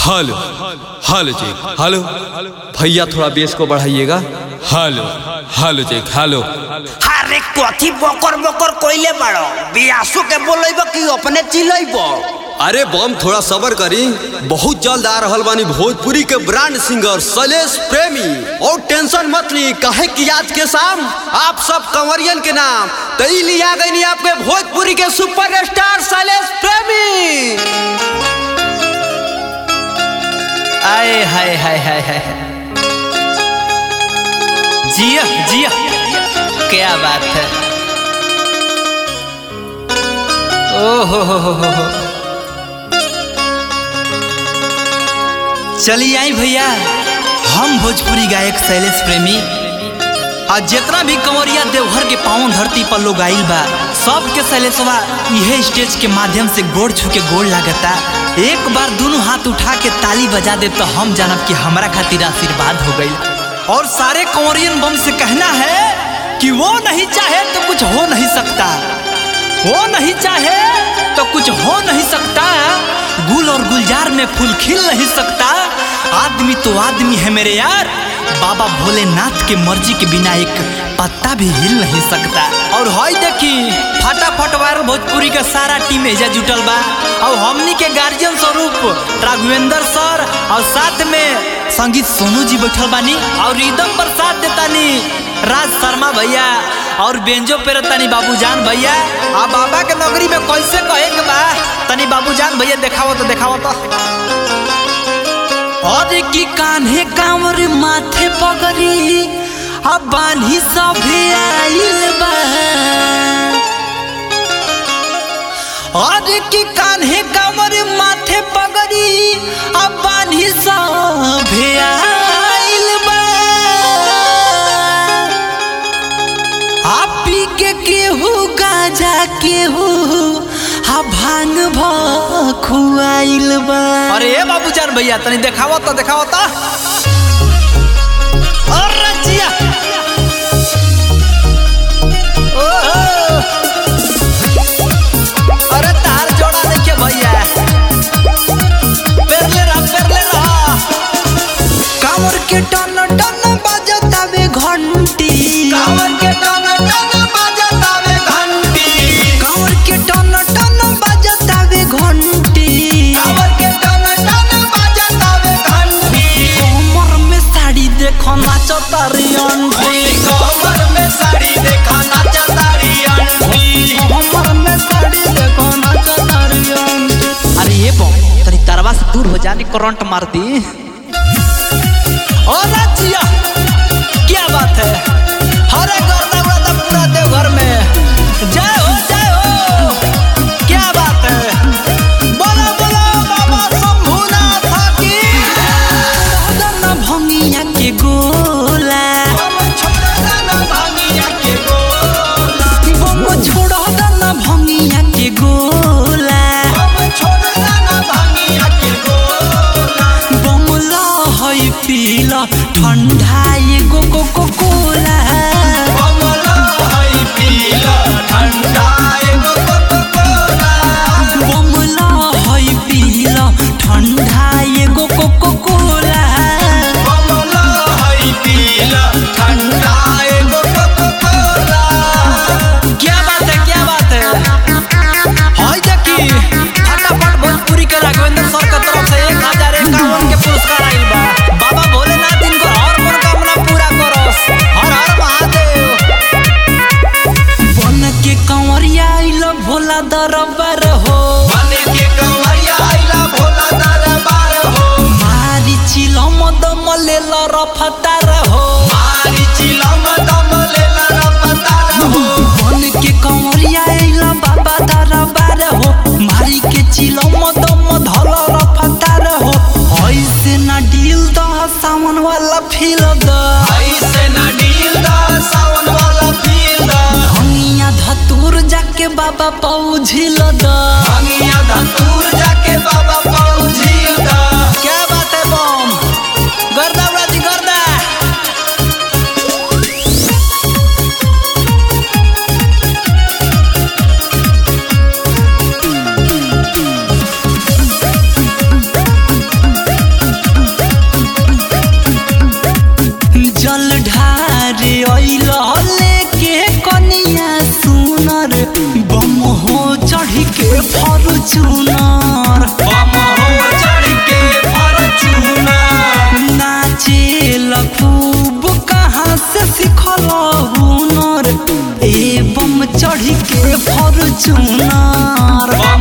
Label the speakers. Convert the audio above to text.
Speaker 1: hello hello check hello भैया थोड़ा bass को बढ़ाइएगा हेलो हेलो चेक हेलो
Speaker 2: अरे कथी बकर बकर कोइले बाड़ो बियासो के बोलैब कि अपने चिलैब
Speaker 1: अरे बम थोड़ा सबर करी बहुत जल्द आ रहल बानी भोजपुरी के ब्रांड सिंगर शैलेश प्रेमी और टेंशन मत ली कहे कि आज के शाम आप सब कंवरियन के नाम तई लिया गई आपके भोजपुरी के सुपर स्टार शैलेश प्रेमी
Speaker 3: आए हाय हाय हाय हाय जिया जिया क्या बात है ओ हो हो हो हो हो चलिए आई भैया हम भोजपुरी गायक शैलेश प्रेमी और जितना भी कंवरिया देवघर के पावन धरती पर लोग आइल बा सबके शैलेशवा इहे स्टेज के माध्यम से गोड़ छू के गोड़ लागता एक बार दोनों हाथ उठा के ताली बजा दे तो हम जानब कि हमारा खातिर आशीर्वाद हो गई और सारे कंवरियन बम से कहना है कि वो नहीं चाहे तो कुछ हो नहीं सकता वो नहीं चाहे तो कुछ हो नहीं सकता गुल और गुलजार में फूल खिल नहीं सकता आदमी तो आदमी है मेरे यार बाबा भोलेनाथ के मर्जी के बिना एक पत्ता भी हिल नहीं सकता और हई देखी फटाफट वायरल भोजपुरी का सारा टीम एजा जुटल बा और हमनी के गार्जियन स्वरूप राघवेंद्र सर और साथ में संगीत सोनू जी बैठल बानी और रिदम पर साथ देतानी राज शर्मा भैया और बेंजो पे तनी बाबूजान भैया आ बाबा के नगरी में कैसे कहे के बा तनी बाबूजान भैया देखावो तो देखावो तो और की कान्हे कांवर माथे पगड़ी अब बान्ही सभे आइल बा और की कान्हे कांवर माथे पगड़ी अब बान्ही सभे आइल बा आप पी के केहू गाजा केहू हा भांग खुआइल बा अरे ए बाबूजान भैया तनी देखावो तो देखावो तो अरे जिया ओहो अरे तार जोड़ा देखिए भैया पेरले रहा पेरले रहा कांवर के टन टन बजतावे घंटी कांवर के टन टन बजतावे घंटी कांवर के टन टन बजतावे घंटी कांवर के टन टन बजतावे घंटी कमर में साड़ी देखो नाचतारी अंटी कमर में साड़ी देखो नाचतारी अंटी कमर में साड़ी देखो नाचतारी अंटी अरे ये बम तनी तरवा से दूर हो जाने करंट मार दी और राज्य क्या बात है हरे गर्दा गर्दा पूरा देवघर में जय हो जय हो क्या बात है बोलो बोलो बाबा शंभुनाथ की दाना भंगिया के गोला बम छोड़ो दाना भंगिया के गोला बमला है पीला ठंडा ये गो गो गो कोला बमला है पीला ठंडा ये गो गो गो कोला क्या बात है क्या बात है हाय देखी फटाफट भोजपुरी के राघवेंद्र सर के तरफ से एक हजार इक्यावन के पुरस्कार आइल बा बाबा भोलेनाथ इनको और मनोकामना पूरा करोस हर हर महादेव बन के कंवरिया आइल भोला दरबार हो मारी चिलम दम लेल रफतार हो बन के कंवरिया आइल बाबा दरबार हो मारी के चिलम दम धल रफतार हो ऐसे ना डील द सावन वाला फील द हंगिया धतूर जाके बाबा पौझिल द क्या बात है बम गर्दा उड़ा दी गर्दा चुनार